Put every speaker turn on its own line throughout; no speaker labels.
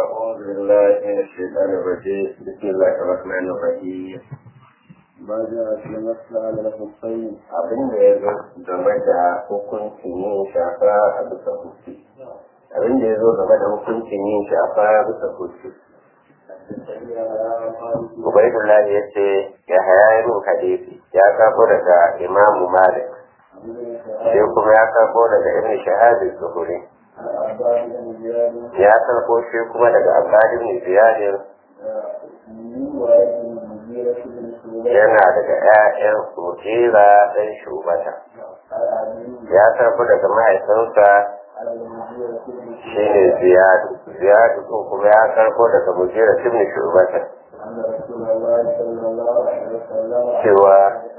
أعوذ بالله من الشيطان الرجيم بسم الله الرحمن الرحيم
ما جاء في مسألة الحسين
abin da ya zo game da hukuncin yin shafa a bisa hutu abin da ya zo game da hukuncin yin shafa a bisa hutu Ubaidullah ya ce ya haya yin hadisi ya kafo daga imamu Malik sai kuma ya kafo daga ibn shahadi zuhuri ya karbo shi kuma daga abdullah ibn ziyadin yana daga ƴaƴan mujira ɗan shubata ya karbo daga mahaifinsa shine ziyadu ziyadu ko kuma ya karbo daga mujira ibn shubata cewa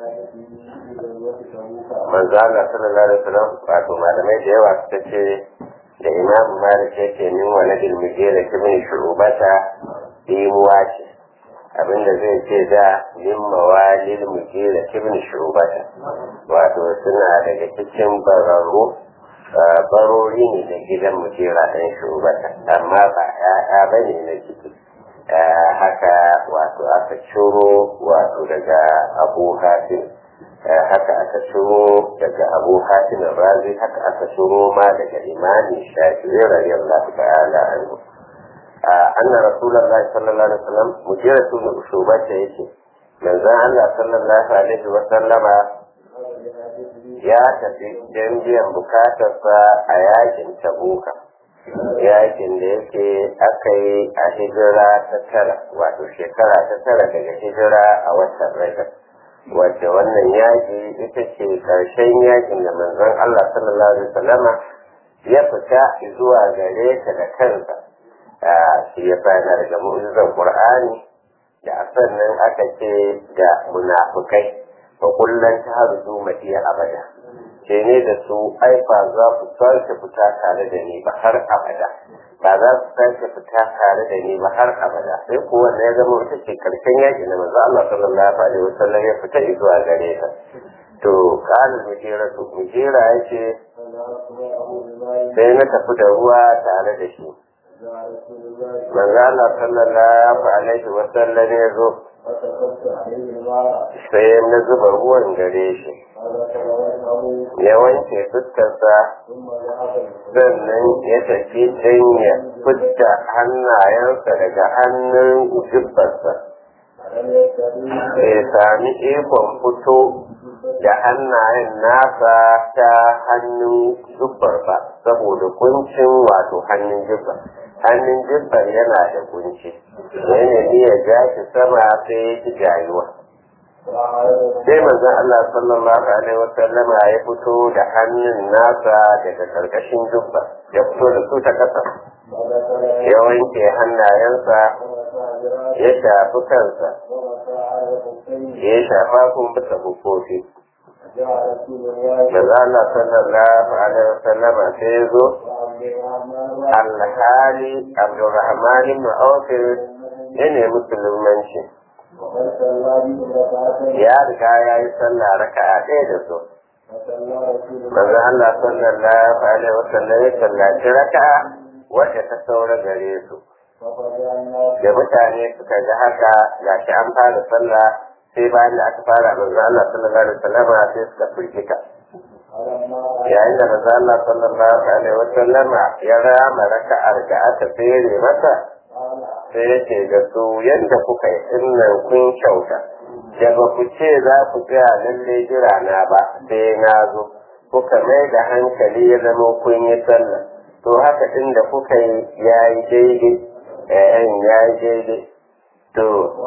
manzo Allah sallallahu alaihi wasallam wato malamai da yawa suka ce da imam malik yake min waladil mujira ibn shubata imuwa ce abinda zai ce da min mawalil mujira ibn shubata wato suna daga cikin bararru barori ne na gidan mujira ɗan shubata amma ba ya'ya ba ne na ciki haka wato aka ciro wato daga abu hatim haka aka ciro daga abu hatim razi haka aka ciro ma daga imani shafi'i radiyallahu ta'ala anhu anna rasulullahi sallallahu alaihi wasallam mujiratu min ushubata yake manzon Allah sallallahu alaihi wasallama ya tafi don biyan bukatarsa a yakin tabuka yakin da yake aka yi a hijira ta tara wato shekara ta tara daga hijira a watan rajab wadda wannan yaki ita ce karshen yakin da manzon Allah sallallahu alaihi wasallama ya fita zuwa gare ta da kansa shi ya fara daga mu'jizar Qur'ani da sannan aka ce da munafukai fa kullun tahruzu matiya abada ce ne da su ai ba za ku sake fita tare da ni ba har abada ba za su sake fita tare da ni ba har abada sai ko wanda ya zama wata ce karshen yaki na manzo Allah sallallahu alaihi wasallam ya fita zuwa gare ta to kana mujera to mujera yace sai na tafi da ruwa tare da shi manzo Allah sallallahu alaihi wasallam ya zo sai na zuba ruwan gare shi ya wanke fuskarsa sannan ya tafi don ya fidda hannayensa daga hannun jibbarsa bai sami ikon fito da hannayen nasa ta hannun jibbar ba saboda kuncin wato hannun jibbar hannun jibbar yana da kunci yana iya ja shi sama sai ya ji jayuwa sai manzon Allah sallallahu alaihi wa sallama ya fito da hannun nasa daga karkashin jubba ya fito da su ta kasa ya wanke hannayensa ya shafi kansa ya shafa kun bisa hukofi Maza Allah sallallahu alaihi wa sallama sai ya zo alhali Abdulrahman ibn Auf ya nemi musulmanci ya riga ya yi sallah raka'a ɗaya da su manzo Allah sallallahu alaihi wasallam ya sallaci raka'a wacce ta saura gare su da mutane suka ga haka gashi an fara sallah sai bayan da aka fara manzo Allah sallallahu alaihi wasallam sai suka firgita yayin da manzo Allah sallallahu alaihi wasallam ya rama raka'ar da aka tsere masa sai yake da su yadda kuka yi dinnan kun kyauta da ba ku ce za ku tsaya lalle jira na ba sai na zo kuka mai da hankali ya zama kun yi sallah to haka din da kuka yi ya yi daidai ɗayan ya yi daidai to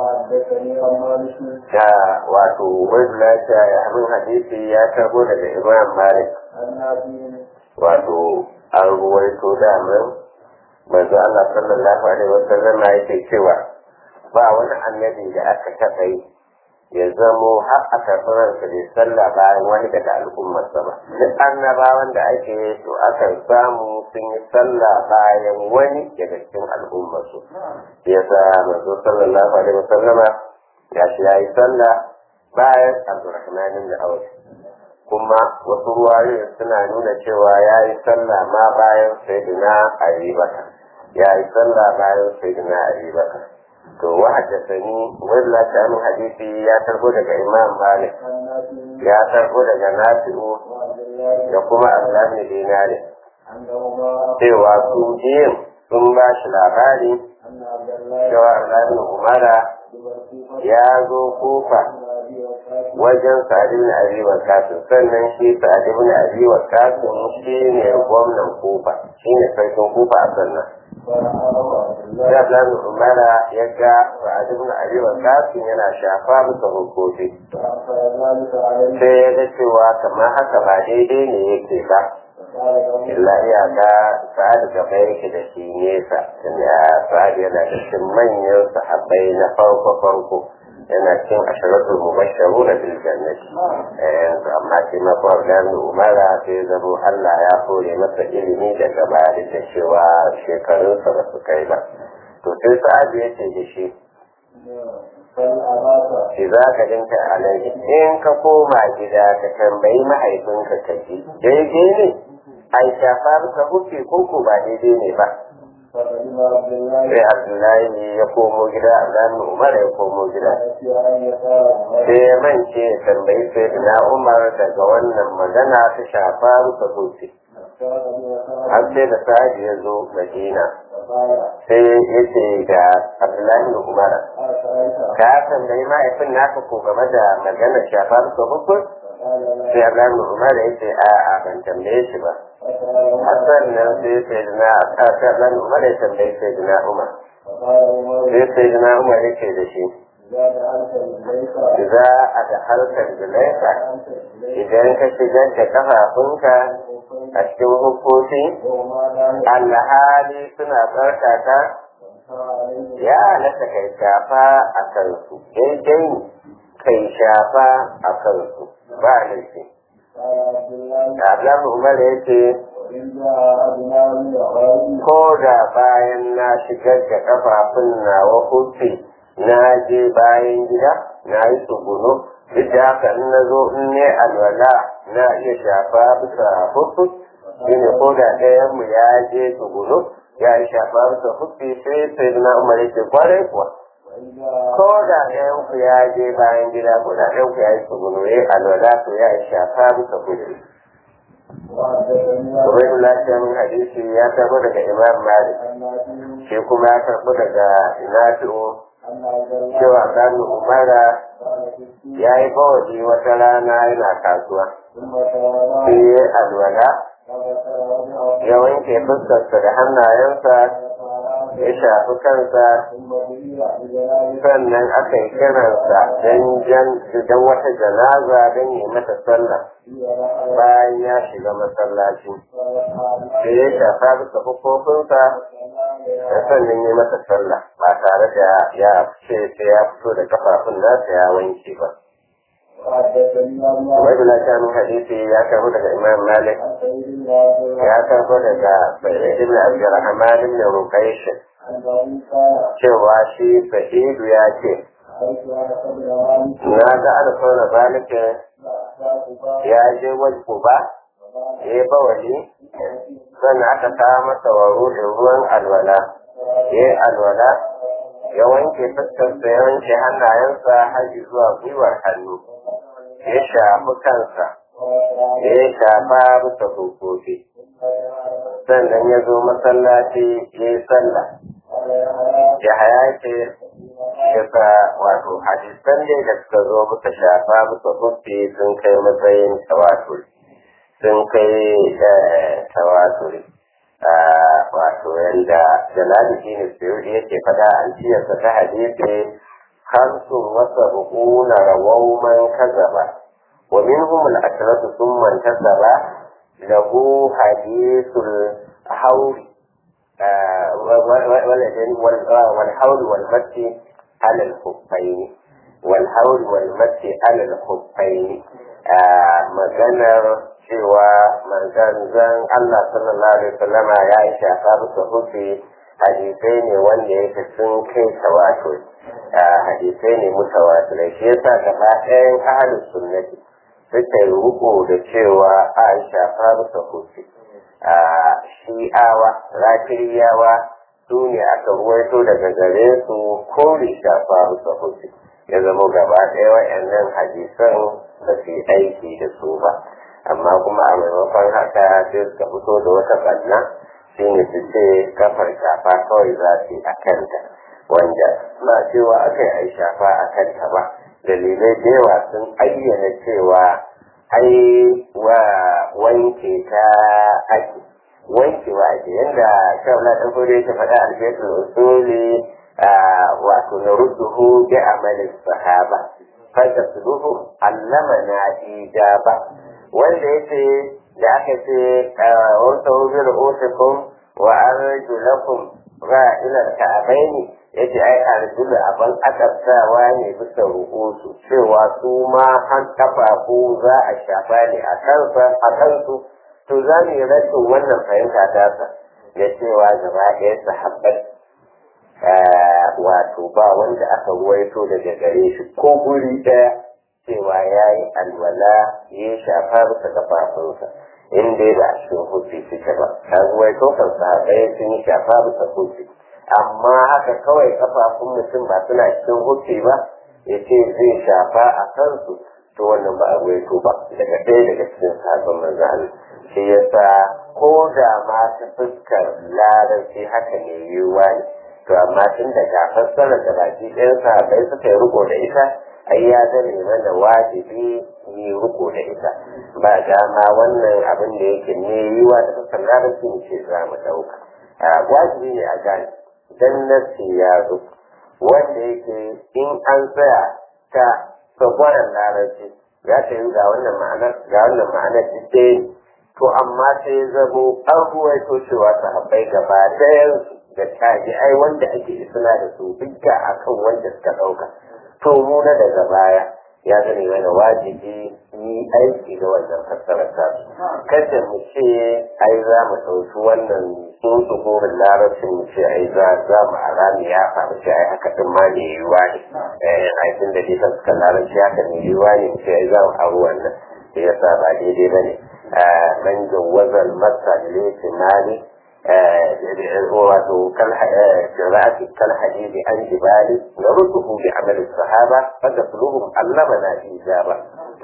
da wato wani lafiya ya hannun hadisi ya tabo daga imam malik wato an ruwaito damar manzo Allah sallallahu alaihi wa sallam yake cewa ba wani annabi da aka taɓa yi ya zamo har a karɓar sa bai sallah bayan wani daga al'ummarsa ba duk annabawan da ake yi to akan samu sun yi sallah bayan wani daga cikin al'ummarsu yasa manzo sallallahu alaihi wa sallama ya shi ya yi sallah bayan Abdurrahman bin Auf kuma wasu ruwayoyi suna nuna cewa ya yi sallah ma bayan sayyidina Ali Bakar ya yi sallah bayan sayyidina Ali Bakar to wa haddathani walla ta min hadisi ya tarbo daga Imam Malik ya tarbo daga Nafi'u da kuma Abdullah bin Dinari cewa su biyun sun ba shi labari cewa Abdullah bin Umara ya zo kofa wajen Sa'ad ibn Abi Waqqas sannan shi Sa'ad ibn Abi Waqqas shi ne gwamnan Kufa shi ne sarkin Kufa a sannan sai Abdullahi Umara ya ga Sa'ad ibn Abi Waqqas yana shafa bisa hukoki sai ya ga cewa kamar haka ba daidai ne yake ba illa iyaka sa'ad gaba yake da shi nesa tunda sa'ad yana da cikin manyan sahabbai na farko farko yana cikin asharatul mubashsharu na bil jannati yanzu amma shi ma ko Abdullahi Umara sai zamo Allah ya kore masa ilimi daga baya da cewa shekarunsa ba su kai ba to sai sa'ad ya ce da shi shi za ka dinka alaihi in ka koma gida ka tambayi mahaifinka ka ji daidai ne ai shafa ka hufe koko ba daidai ne ba sai abdullahi ya komo gida abdullahi umar ya komo gida sai ya mance ya tambayi sai na umar daga wannan magana ta shafa rufe hufe har sai da sa'adi ya zo madina sai ya ce ga abdullahi umar ka tambayi mahaifin naka ko game da magana shafa rufe hufe sai abdullahi umar ya ce a'a ban tambaye shi ba Hassan nan sai sai na aka dan Umar ya tambayi sai na Umar. Sai sai na Umar yake da shi. Za a da harkar zulaifa idan ka shigar da kafafunka a cikin hukuki alhali suna tsarkaka ya halatta kai shafa a kansu daidai kai shafa a kansu ba laifi. Abdullahi Umar ya ce, Ko da bayan na shigar da kafafun nawa hufi na je bayan gida na yi tsugunu, duk da haka in na zo in ne alwala na iya shafa bisa hufi, shine ko da ɗayan mu ya je tsugunu ya yi shafa bisa hufi sai sai na Umar ya ce kwarai kuwa. ko da ɗayan ku ya je bayan gida ko da ɗayan ku ya yi tsugunu ya alwala to ya yi shafa bisa kudu. Ubaidun lafiya min hadisi ya karɓo daga Imam Malik, shi kuma ya karɓo daga Nafi'u cewa Gani Umara ya yi bawaji wata rana yana kasuwa. Sai ya alwala, ya wanke fuskarsa da hannayensa ya shafi kansa sannan aka yi kiransa don wata janaza don yi mata sallah bayan ya shiga masallaci da ya shafa bisa hukukunsa da sannan yi mata sallah ba tare da ya ce sai ya fito da kafafun nasa ya wanke ba Wai bila shanu hadisi ya karbo daga Imam Malik ya karbo daga Sa'id ibn Abdurrahman ibn Ruqaysh cewa shi Sa'idu ya ce na ga alfawar Malik ya je wajen ba ya yi bawali sannan aka kawo masa waro da ruwan alwala ya yi alwala ya wanke fuskarsa ya wanke hannayensa har zuwa gwiwar hannu ya shafi kansa ya shafa bisa kofofi sannan ya zo masallaci ya yi sallah ya haya ce ya sa wato hadisan ne da suka zo bisa shafa bisa kofi sun kai matsayin tawaturi sun kai tawaturi wato yanda jalali ne suyudi yake fada an ciyarsa ta hadisi خمس وسبعون رووا من كذب ومنهم العشرة ثم انتسب له حديث الحول والحول والمد على الخفين والحول والمد على الخفين maganar cewa manzan Allah sallallahu alaihi wasallama ya yi shafa bisa hufi hadisai ne wanda yake sun kai tawatur hadisai ne mutawatirai shi yasa gaba ɗayan ahalus sunnati suka yi ruko da cewa Aisha fa bisa hufi shi'awa rafiriyawa su ne aka ruwaito daga gare su kore shafa rusa hufi ya zama gaba ɗaya wa'annan hadisan ba su yi aiki da su ba amma kuma a maimakon haka sai suka fito da wata ɓanna shi ne su ce kafar shafa kawai za su yi a kanta wanda ba cewa aka yi ai shafa a kanta ba dalilai da yawa sun ayyana cewa ai wa wanke ta ake wankewa ake yadda shaula ɗan fure ta faɗa alfetul usuli wato na rusuhu bi amalin sahaba fata suduhu allama na ijaba wanda yace da aka ce wata hujjar otakun wa arjulakum ra ila ka'abaini yace ai arjulu aban akabtawa ne bisa ru'usu cewa su ma han kafafu za a shafa ne a kansa a kansu to za mu yi rashin wannan fahimta tasa da cewa gaba ɗaya sahabbai wato ba wanda aka ruwaito daga gare shi ko guri ɗaya cewa ya yi alwala ya shafa bisa kafafunsa in dai ba a cikin hufi suke ba ta ruwaito kan sahabbai sun yi shafa bisa hufi amma haka kawai kafafun mutum ba suna cikin hufi ba ya ce zai shafa a kansu to wannan ba a ruwaito ba daga ɗaya daga cikin sahabban manzo Allah shi yasa ko da ma ta fuskar larabci haka ne yiwuwa ne to amma tun da ga fassarar da baki ɗayan sahabbai suka yi riko da ita ai ya zame mana wajibi yi riko da ita ba dama wannan abin da yake ne yiwa da fuskar larabci ne ce za mu ɗauka wajibi ne a gane dan nasi ya zo wanda yake in an tsaya ta sagwaran larabci ya ta yi ga wannan ma'anar ga wannan ma'anar ɗaya to amma sai zamo an ruwaito cewa sahabbai gaba ɗayan da tabi'ai wanda ake suna da su dukka akan wanda suka ɗauka to mu na daga baya ya zane mana wajibi yi aiki da wannan fassarar ta kada mu ce ai za mu ɗauki wannan sun tsohon larabcin mu ce ai za za mu arami ya faru ce ai haka ɗin ma ne yiwuwa ne ai tun da dai suka larabci haka ne yiwuwa ne mu ce ai za mu aro wannan sai ya sa ba daidai ba ne man jawazal masa litimani wato قراءة كالحديث عن جبال نرده بعمل الصحابة فتطلبهم علمنا إجابة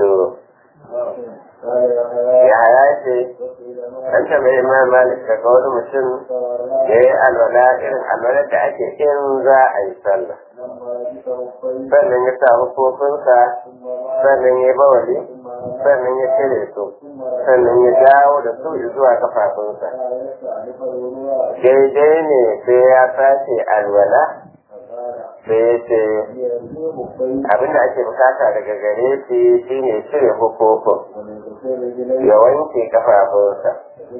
ya ya ce an taɓa imam malik daga wani mutum ya yi alwala irin alwala da ake in za a yi sallah sannan ya samu kofinsa sannan ya bawali sannan ya cire su sannan ya dawo da su zuwa kafafunsa daidai ne sai ya sace alwala sai ya ce abinda ake bukata daga gare shi shine cire hukukun ya wanke kafafunsa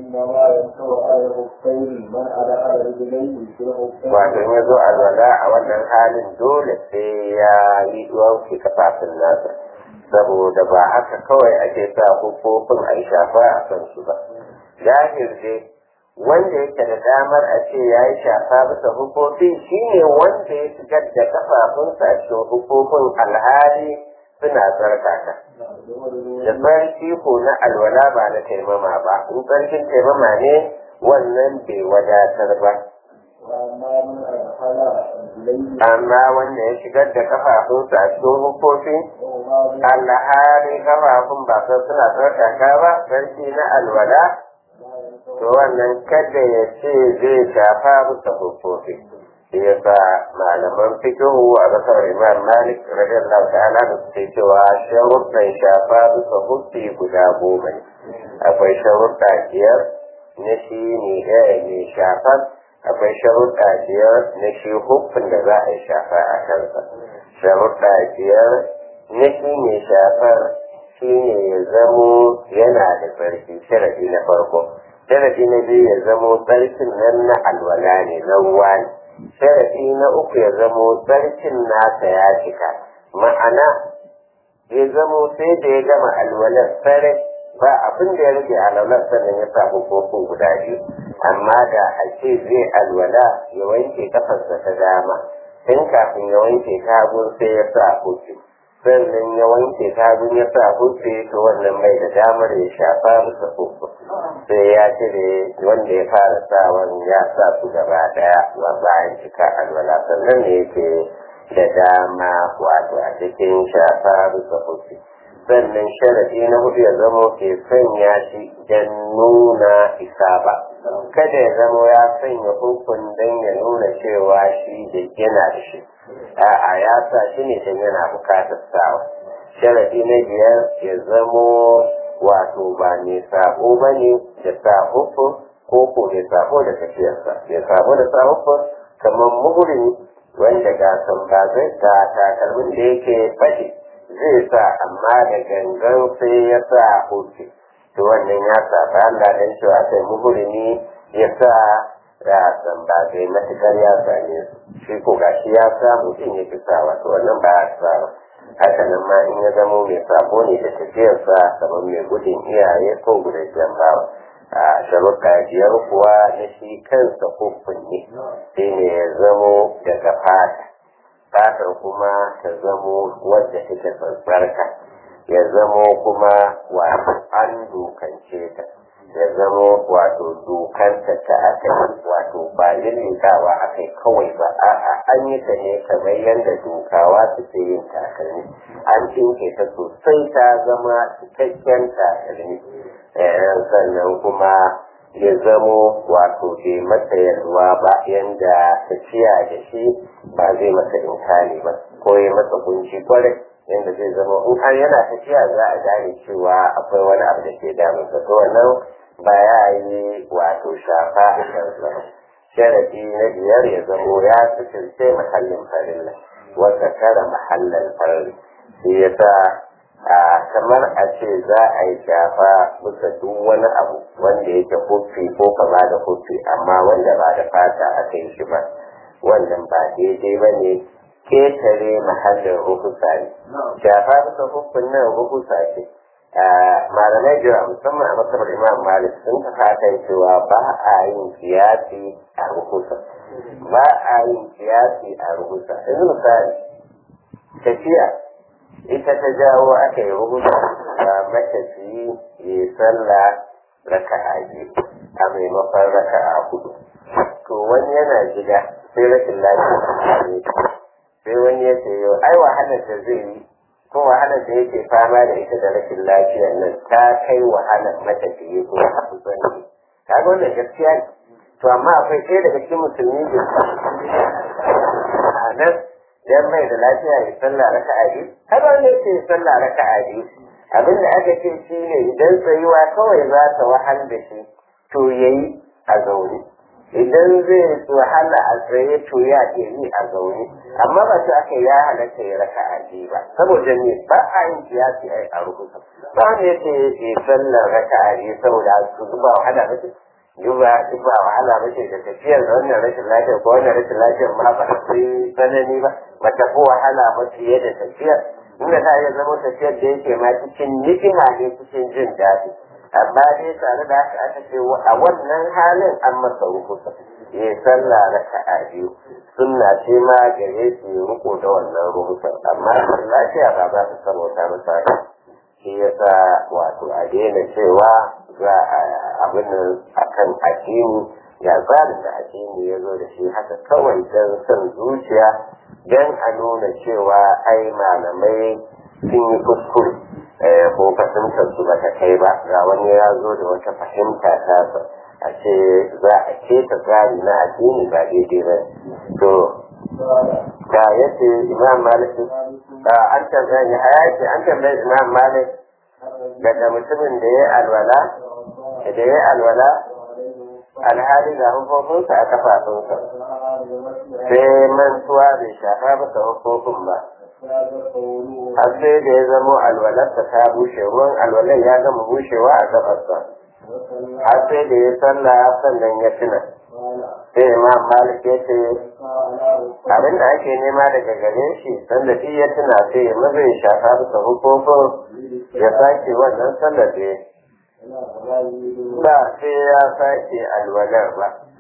wato ya zo alwala a wannan halin dole sai ya yi wanke kafafun nasa saboda ba haka kawai ake sa hukukun a shafa a kan su ba jahil dai wanda yake da damar a ce ya yi shafa bisa hukuki shi ne wanda ya shigar da kafafunsa a cikin hukukun alhali suna tsarkaka da tsarki ko na alwala ba na taimama ba in tsarkin taimama ne wannan bai wadatar ba amma wanda ya shigar da kafafunsa a cikin hukuki alhali kafafun ba suna tsarkaka ba tsarki na alwala to wannan kada ya ce zai shafa bisa hukufi shi yasa malaman fikihu a kasar imam malik radiyallahu ta'ala da suke cewa sharuɗan shafa bisa hukufi guda goma ne akwai sharuɗa biyar na shi ne ɗaya mai shafar akwai sharuɗa biyar na shi hukun da za a yi shafa a kansa sharuɗa biyar na shi mai shafar shi ne ya zamo yana da tsarki sharadi na farko sharadi na biyu ya zamo tsarkin nan na alwala ne na ruwa ne sharadi na uku ya zamo tsarkin nasa ya cika ma'ana ya zamo sai da ya gama alwalar sarai ba abin da ya rage alwalar sannan ya sa kofin guda biyu amma da a ce zai alwala ya wanke kafarsa ta dama tun kafin ya wanke tagun sai ya sa kofi sannan ya wanke tagun ya sa kofi to wannan mai da damar ya shafa masa kofi sai ya cire wanda ya fara sawan ya sa su gaba daya wa bayan cika alwala sannan ne yake da dama wato a cikin shafa bisa hufi sannan sharadi na hudu ya zama ke sanya shi don nuna isa ba kada ya zama ya sanya hukun don ya nuna cewa shi da yana da shi a'a ya sa shi ne don yana bukatar sawa sharadi na biyar ya zamo wato ba mai sabo ba ne da sa hukun ko ko mai sabo da tafiyarsa mai sabo da sa hukun kamar muhurin wanda ga sambazai ga takalmin da yake fashe zai sa amma da gangan sai ya sa hutu to wannan ya sa ba Allah dan cewa sai muhurimi ya sa da sambazai matukar ya same su shi ko gashi ya samu din ya fi sa wato wannan ba ya sa ba haka nan ma in ya zamo mai sabo ne da tafiyarsa kamar mai gudun iyaye ko gudun bawa a sharuɗa biyar kuwa na shi kansa hukun ne sai ne ya zamo daga fata fatar kuma ta zamo wadda take tsarka ya zamo kuma wato an dokance ta ya zamo wato dokanta ta aka wato ba lillikawa aka kawai ba a'a an yi ta ne kamar yadda dokawa suke yin takalmi an cinke ta sosai ta zama cikakken takalmi sannan kuma ya zamo wato bai masa yalwa ba yanda tafiya da shi ba zai masa inkali ba ko ya masa kunci kwarai yanda zai zama in har yana tafiya za a gane cewa akwai wani abu da ke damunsa to wannan ba ya yi wato shafa a kansa sharadi na biyar ya zamo ya fitirce mahallin farilla wata tara mahallin farilla shi yasa a kamar a ce za a yi shafa bisa duk wani abu wanda yake hufi ko kama da hufi amma wanda ba da fata aka yi shi ba wannan ba daidai ba ne ketare mahallin rukusa ne shafa bisa hufin nan rukusa ce malamai jira musamman a masabar imam malik sun tafa cewa ba a yin kiyasi a rukusa ba a yin kiyasi a rukusa yanzu misali tafiya ita ta jawo aka yi rubuta a matafiyi ya sallah raka a a maimakon raka a hudu to wani yana gida sai rashin lafiya sai wani ya ce yau ai wahalar da zai yi ko wahalar da yake fama da ita da rashin lafiyar nan ta kai wahalar matafiyi ko a kusan ne kaga wannan gaskiya ne to amma akwai ɗaya daga cikin musulmi da a nan dan mai da lafiya ya sallah raka'a biyu har wanda yake sallah raka'a biyu abin da aka ce shi ne idan tsayuwa kawai za ta wahal da shi to yayi a zaune idan zai wahala a tsaye to ya ke yi a zaune amma ba su aka ya halatta ya raka'a biyu ba saboda ne ba a yin kiyasi ai a rubuta ba wanda yake ya sallar raka'a biyu saboda su zuba wahala ba duba duba wahala ba ce da tafiyar da wannan rashin lafiyar ko wannan rashin lafiyar ma ba ta yi tsanani ba ba ta fi wahala ba fiye da tafiyar inda ta iya zama tafiyar da yake ma cikin ni'ima ne cikin jin daɗi amma dai tare da haka aka ce a wannan halin an masa rukusa ya sallah raka'a biyu sunna ce ma gare su yi riko da wannan rukusan amma lafiya ba za ta sarauta masa shi yasa wato a daina cewa za a abin a kan addini ya tsarin da addini ya zo da shi haka kawai don son zuciya don a nuna cewa ai malamai sun yi kuskure ko fahimtar su ba ta kai ba ga wani ya zo da wata fahimta ta a ce za a keta tsari na addini ba daidai ba to da yace imam malik an tambaye ni hayaki an tambaye imam malik daga mutumin da ya alwala da ya alwala alhali ga hukukunsa a kafafunsa sai mantuwa bai shafa masa hukukun ba har sai da ya zamo alwalarsa ta bushe ruwan alwalar ya gama bushewa a gabarsa har sai da ya sallah sannan ya tuna sai imam malik ya ce abin da ake nema daga gare shi sanda shi ya tuna sai ya maza ya shafa bisa hukumin ya sake wannan sallar da ba sai ya sake alwalar ba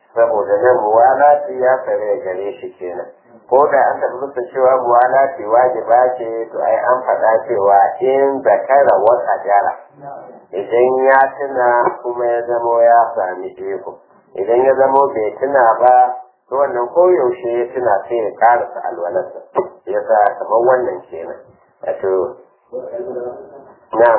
saboda nan muwalati ya kare gare shi kenan ko da an taɓa musu cewa muwalati wajiba ce to ai an faɗa cewa in zakara wata jara idan ya tuna kuma ya zamo ya sami iko idan ya zamo bai tuna ba to wannan koyaushe ya tuna sai ya karasa alwalarsa ya sa kamar wannan kenan wato na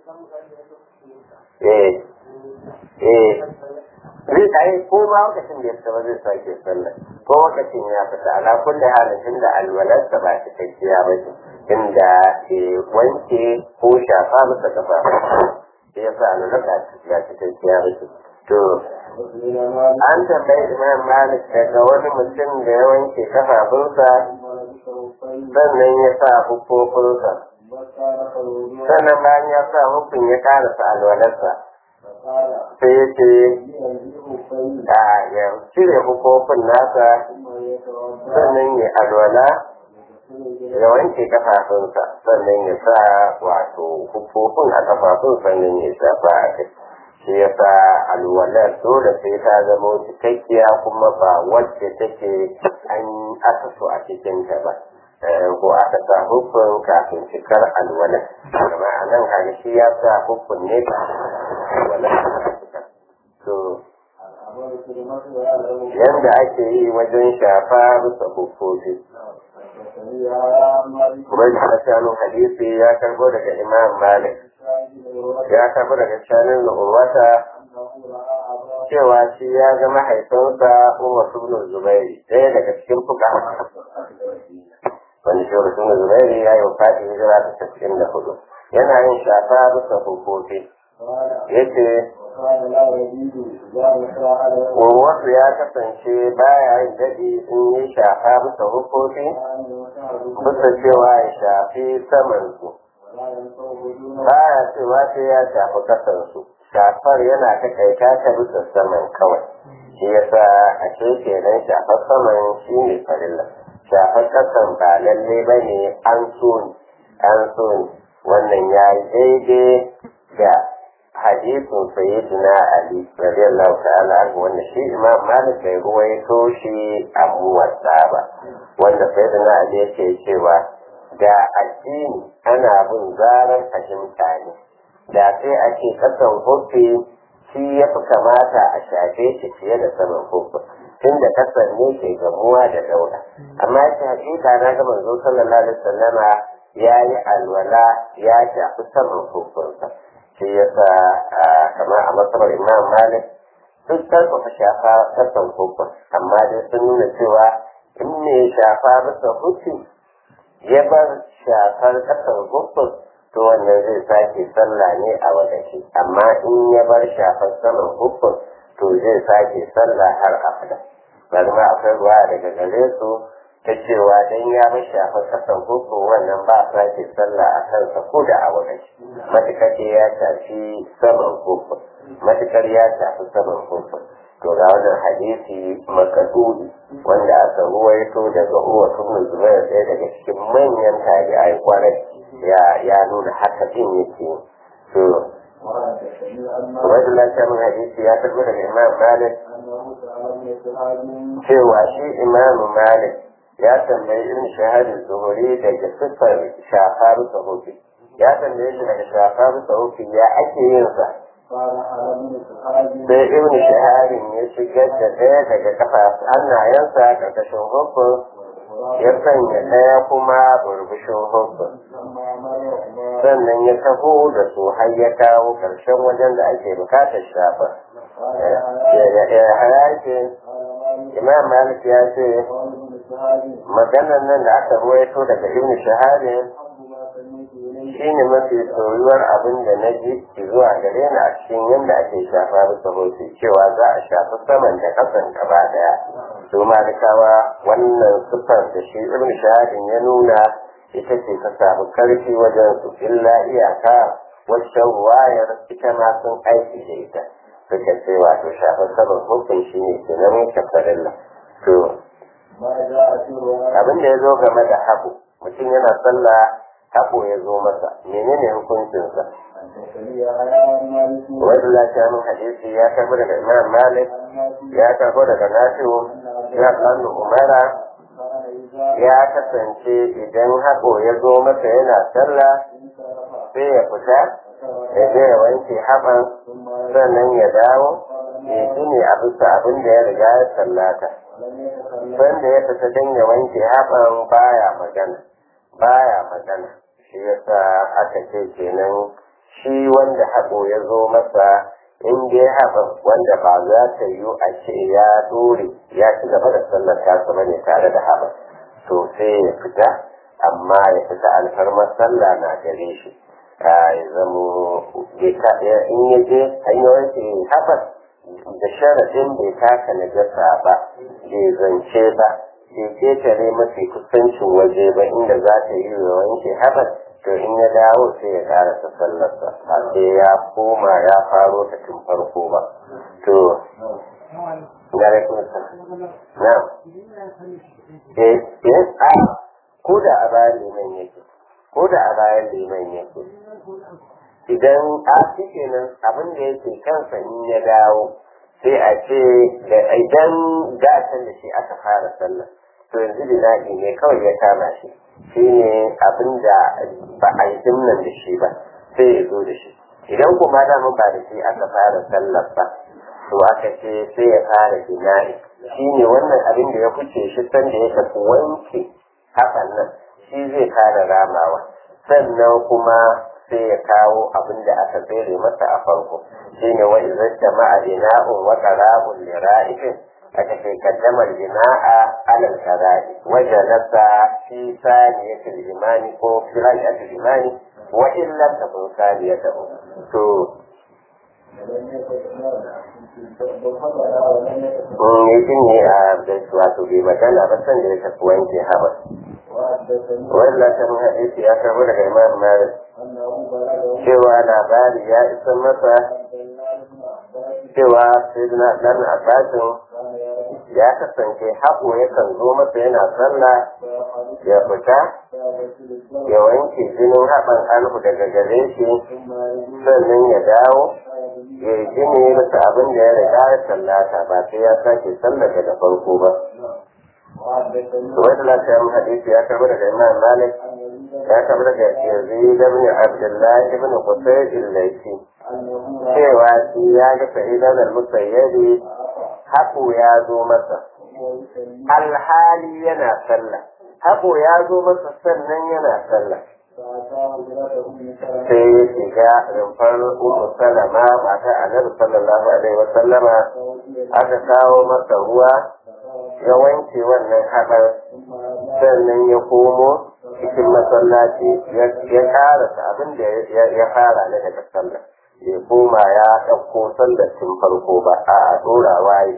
eh eh zai tsaye ko ma lokacin da ya fita ba zai sake sallah ko lokacin ya fita ala kulli halin tunda alwalarsa ba ta kakkiya ba ce inda ke wanke ko shafa masa kafa sai ya sa alwalarsa ba ta kakkiya ba ce to an tambayi imam malik daga wani mutum da ya wanke kafafunsa sannan ya sa hukufunsa sannan bayan ya sa hukun ya karasa alwalarsa sai ya ce a ya cire hukufin nasa sannan ya alwala ya wanke kafafunsa sannan ya sa wato hukufin a kafafun sannan ya shafa a kai shi ya sa alwalar dole sai ta zama cikakkiya kuma ba wacce take an aka so a cikinta ba ko aka sa hukun kafin cikar alwalar amma a nan kaga shi ya sa hukun ne ba alwalar to yanda ake yi wajen shafa bisa hukoki kuma da shanun hadisi ya karbo daga imam malik ya karbo daga shanun urwata cewa shi ya ga mahaifinsa umar ibn zubairi ɗaya daga cikin fuka wani shi ibn zubairi ya yi wafati hijira ta cikin da hudu yana yin shafa bisa hukoki yace wasu ya kasance baya yin daɗi in yi shafa bisa hukoki bisa cewa ya shafi samansu baya cewa sai ya shafi kasansu shafar yana ta kaita ta bisa saman kawai shi yasa a ce kenan shafar saman shi ne farilla shafar kasan ba lalle ba ne an so ni an so ni wannan ya yi daidai da hadisin sayyidina ali radiyallahu ta'ala anhu wanda shi imam malik bai ruwaito shi a muwatta ba wanda sayyidina ali yake cewa da addini ana bin zarar fahimta ne da sai a ce kasan kofi shi ya fi kamata a shafe shi fiye da saman kofi tunda kasan ne ke gamuwa da dauda amma yake hakika na ga manzo sallallahu alaihi wasallama ya yi alwala ya shafi saman kofinsa shi yasa kamar a masabar imam malik duk karfafa shafa kasan hukun amma dai sun nuna cewa in ne shafa bisa hukun ya bar shafar kasan hukun to wannan zai sake sallah ne a wadashi amma in ya bar shafar saman hukun to zai sake sallah har abada bari ma akwai ruwa daga gare su ta cewa dan ya bar shafar kasan hukun wannan ba sake sallah a kansa ko da a wadashi matukar ya shafi saman hukun matukar ya shafi saman hukun to ga wannan hadisi makadudi wanda aka ruwaito daga uwa tun zubair ɗaya daga cikin manyan tabi'ai kwarai ya ya nuna haka din yake to wajen lafiyar hadisi ya karbi daga imam malik cewa shi imam malik ya tambayi irin shahadin zuhuri daga siffar shafa bisa hukun ya tambaye shi daga shafa bisa hukun ya ake yin sa sai ibn shaharin ya shigar da ɗaya daga kafa hannayensa ƙarƙashin hukun ya sanya ɗaya kuma burbushin hukun sannan ya taho da su har ya kawo ƙarshen wajen da ake bukatar shafa ya hayake imam malik ya ce maganar nan da aka ruwaito daga ibn shaharin shi ne mafi soyuwar abin da na ji zuwa gare ni a cikin yadda ake shafa bisa hoto cewa za a shafi saman da kasan gaba daya su malikawa wannan siffar da shi ibn shahadin ya nuna ita ce ta samu karfi wajen su illa iyaka wacce wayar ita ma sun aiki da ita suka ce wato shafa saman hukun shi ne ke nan kafarilla to abin da ya zo game da habu mutum yana sallah haɓo ya zo masa menene hukuncinsa wani lafiya min hadisi ya karbo daga imam malik ya karbo daga nafi'u ya kanu umara ya kasance idan haƙo ya zo masa yana sallah sai ya fita ya je ya wanke haɓan sannan ya dawo ya gini a bisa abin da ya riga ya sallata wanda ya fita don ya wanke haɓan baya magana baya magana shi yasa aka ce kenan shi wanda haƙo ya zo masa in dai haɓan wanda ba za ta yiwu a ce ya dore ya ci gaba da sallar tasa bane tare da haɓan to sai ya fita amma ya fita alfarmar sallah na gare shi ya zamo in ya je hanyoyin ke haɓar da sharadin bai taka najasa ba bai zance ba bai ketare mafi kusancin waje ba inda za ta yi wa wanke haɓar to in ya dawo sai ya karasa sallarsa ba sai ya koma ya faro ta tun farko ba to na rikin sa na eh eh a ko da a bayan liman yake ko da a bayan liman yake idan a shi nan abin da yake kansa in ya dawo sai a ce da idan gatan da shi aka fara sallah to yanzu bina'i ne kawai ya kama shi shi ne abin da ba a yi dimnan da shi ba sai ya zo da shi idan kuma dama ba da shi aka fara sallar ba to aka ce sai ya fara bina'i shi ne wannan abin da ya fice shi sanda ya tafi wanke hakan nan shi zai fara ramawa sannan kuma sai ya kawo abin da aka tsere masa a farko shi ne wa izar jama'a bina'un wa qara'un li ra'ifin aka ce kaddamar bina'a alal qara'i wa jalasa fi saniyatil imani ko fi ra'yatil imani wa in lam takun saniyatahu to yake ne a wato bai magana ba san da ya tafi wanke haɓar wannan ta hadisi ya karbo daga imam malik cewa labari ya isa masa cewa sayyidina dan abbasin ya kasance haƙo yakan zo masa yana sallah ya fita ya wanke jinin haɓan alhu daga gare shi sannan ya dawo ya yi jini masa abin da ya riga ya sallata ba sai ya sake sallah daga farko ba wani lafiya mun hadisi ya karbi daga imam malik ya karbi daga yazid ibn abdullah ibn qusay al-laythi cewa shi ya ga sa'idan al-musayyib haƙo ya zo masa alhali yana sallah haƙo ya zo masa sannan yana sallah sai ya shiga rumfar umu salama mata annabi sallallahu alaihi wa sallama aka kawo masa ruwa ya wanke wannan haɓar sannan ya komo cikin masallaci ya karasa abin da ya fara na daga sallah bai koma ya ɗauko sallar tun farko ba a ɗora waye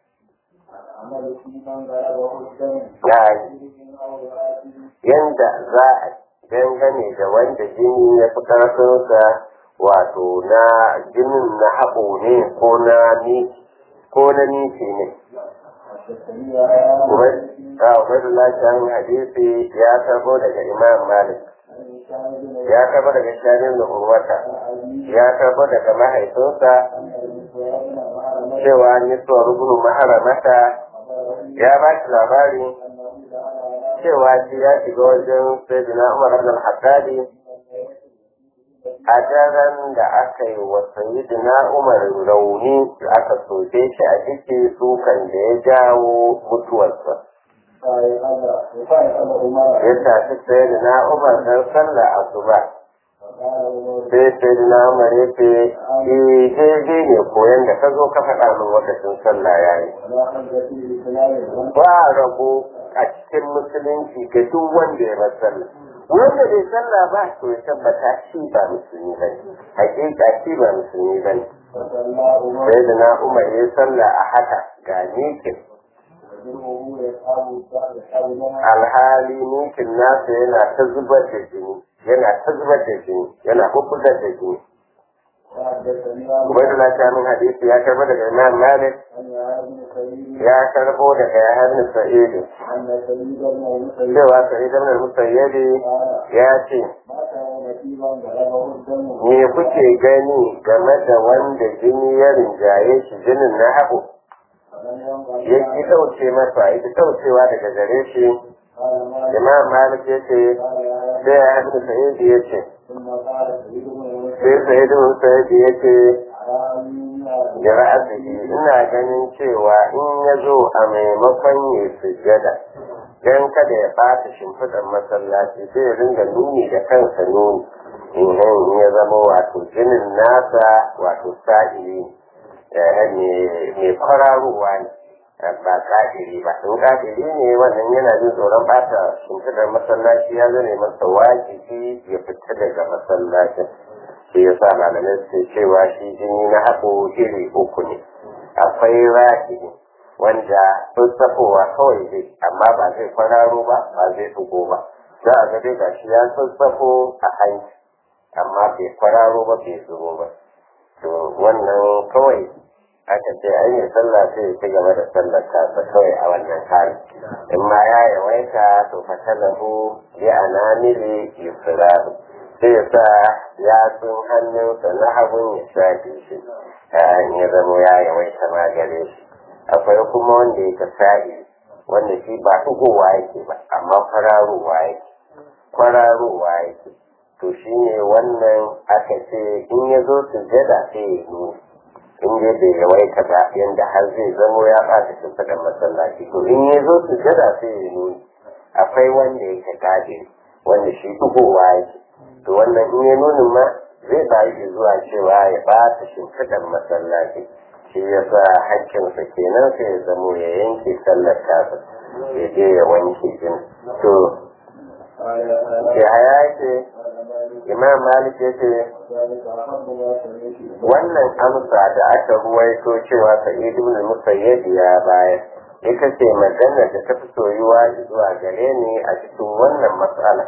yanda za a dangane da wanda jini ya fi ƙarfinsa wato na jinin na haɓo ne ko na ni ko na nishi ne Ubaidullah Shahin hadisi ya tabo daga Imam Malik ya tabo daga Shahin da Urwata ya tabo daga mahaifinsa cewa Niswa rubunu maharamata ya ba shi labari cewa shi ya shiga wajen Sayyidina Umar ibn al-Haddadi a daren da aka yi wa Sayyidina Umar rauni aka soke shi a ciki sukan da ya jawo mutuwarsa. Ya tafi Sayyidina Umar don sallah asuba. Sai Sayyidina Umar ya ce, "Eh, daidai ne koyon da ka zo ka faɗa min lokacin sallah ya yi." Ba rabo a cikin musulunci ga duk wanda ya bar sallah. wanda bai sallah ba to ya tabbata shi ba musulmi ba ne hakika shi ba musulmi ba ne sai da na umar ya sallah a haka ga nikin alhali nikin nasa yana ta zubar da jini yana ta zubar da jini yana bubbugar da jini Ubaid Allah min hadisi ya karbo daga Imam Malik ya karbo daga Yahya bin Sa'id cewa Sa'id ibn al-Musayyib ya ce me kuke gani game da wanda jini ya rinjaye shi jinin na haɓu ya ki ɗauke masa ya ki ɗaukewa daga gare shi imam malik ya ce sai ya hannu sa'id ya ce sai sa'id sa'id ya ce da ra'asihi ina ganin cewa in ya zo a maimakon ya sujjada dan kada ya ɓata shimfiɗar masallaci sai ya ringa nuni da kansa nuni in ya zama wato jinin nasa wato sa'ili mai kwararowa ne ba kafiri ba in kafiri ne wannan yana jin tsoron ɓata shimfiɗar masallaci ya zane masa wajibi ya fita daga masallacin shi ya sa malamai suke cewa shi jini na haɓo iri uku ne akwai rahiri wanda sassafowa kawai zai amma ba zai kwararo ba ba zai tugo ba za a ga dai gashi ya sassafo a hanci amma bai kwararo ba bai zubo ba to wannan kawai aka ce an yi sallah sai ya ci gaba da sallar tasa kawai a wannan hali in ma ya yawaita to fatalahu bi anamili yusrahu sai ya sa yatsun hannunsa na hagun ya shafe shi ya zama ya yawaita ma gare shi akwai kuma wanda ya ka sa'i wanda shi ba tugowa yake ba amma kwararowa yake kwararowa yake to shi ne wannan aka ce in ya zo sujjada sai ya yi in dai bai yawaita ba yanda har zai zamo ya ɓata shimfiɗar masallaci to in ya zo sujjada sai ya nuni akwai wanda yake gadi wanda shi tugowa yake to wannan in ya nuni ma zai bayi zuwa cewa ya ɓata shimfiɗar masallaci shi ya sa hakkinsa kenan sai ya zamo ya yanke sallar tasa ya je ya wanke jin to ya haya ce imam malik ya ce wannan amsa da aka ruwaito cewa sa'id ibn musayyib ya bayar ita ce magana da ta fi soyuwa zuwa gare ni a cikin wannan matsala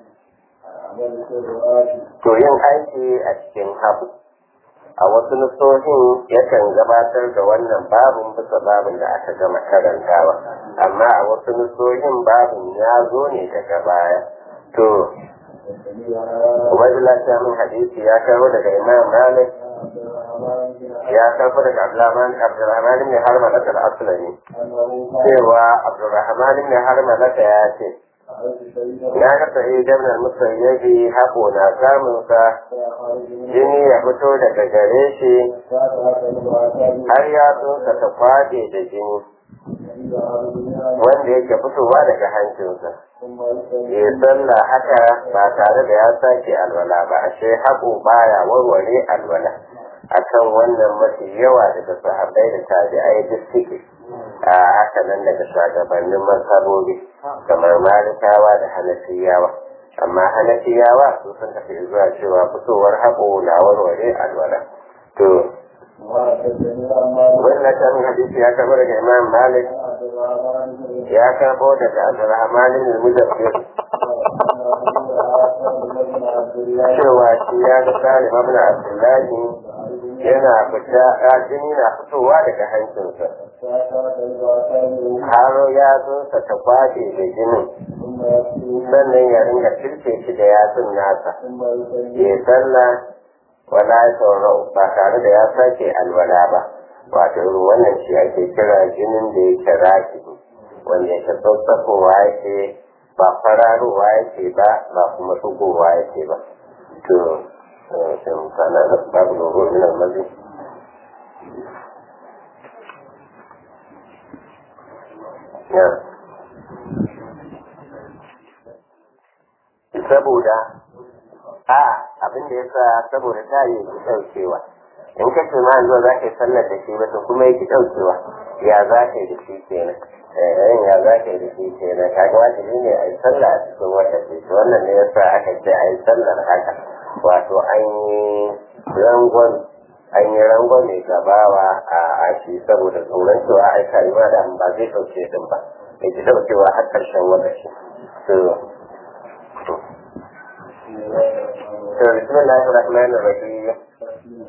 to yin aiki a cikin habu a wasu nusohin yakan gabatar da wannan babin bisa babin da aka gama karantawa amma a wasu nusohin babin ya zo ne daga baya to Ubaidullah ta min hadisi ya kawo daga Imam Malik ya kawo daga Abdurrahman Abdurrahman ibn Harmalah al-Aslami cewa Abdurrahman ibn Harmalah ya ce na ga sa'id ibn al-Musayyib hako na samun sa jini ya fito daga gare shi har ya tsoka ta kwade da jini wanda yake fitowa daga hancinsa ya sallah haka ba tare da ya sake alwala ba ashe haƙo baya warware alwala akan wannan mafi yawa daga sahabbai da tabi'ai duk suke a haka nan daga shugabannin mazhabobi kamar malikawa da hanafiyawa amma hanafiyawa su sun tafi zuwa cewa fitowar haƙo na warware alwala to wannan tarin hadisi ya karbo daga imam malik ya karbo daga abdurrahman ibn mujaffir cewa shi ya ga salim ibn abdullahi yana fita jini na fitowa daga hancinsa har yatsunsa ta kwace da jinin sannan ya ringa cirke shi da yatsun nasa ya sallah wala saurau ba tare da ya sake alwala ba wato wannan shi ake kira jinin da yake raki wanda yake tsatsafowa yake ba fararowa yake ba ba kuma tsugowa yake ba to sai kana da babu logo min almazi ya saboda a abin da yasa saboda ta yi ki daukewa in ka ce ma zuwa za ka yi sallar da shi ba to kuma yake daukewa ya za ka yi da shi kenan eh ya za ka yi da shi kenan kaga wajibi ne a yi sallah a cikin wata ce to wannan ne yasa aka ce a yi sallar haka wato an yi rangon an yi rangon mai gabawa a ashi saboda tsoron cewa aika yi ma da ba zai dauke din ba ya ki daukewa har karshen wata ce to بسم الله الرحمن الرحيم